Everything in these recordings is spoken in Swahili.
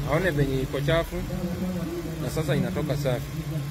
aone venye iko chafu na sasa inatoka safi.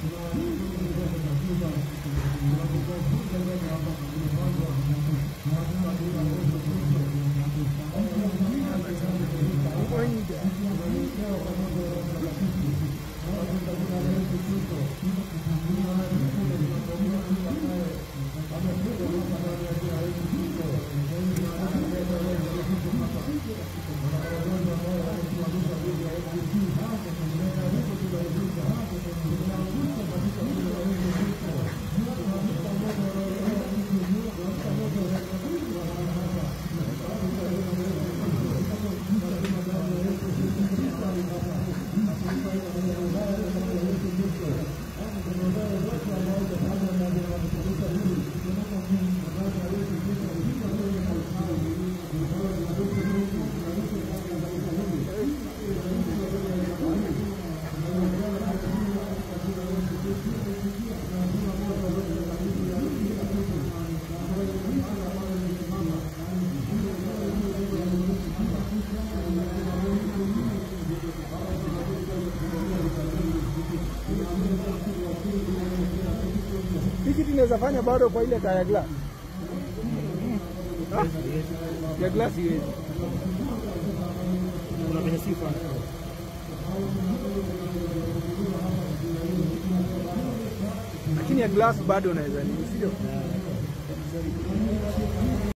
Hii kitu inaweza fanya bado kwa ile taa ya glass. Ah, Ya glass iwezi. Kuna venye sifa. Lakini ya glass bado unaweza nini, sio?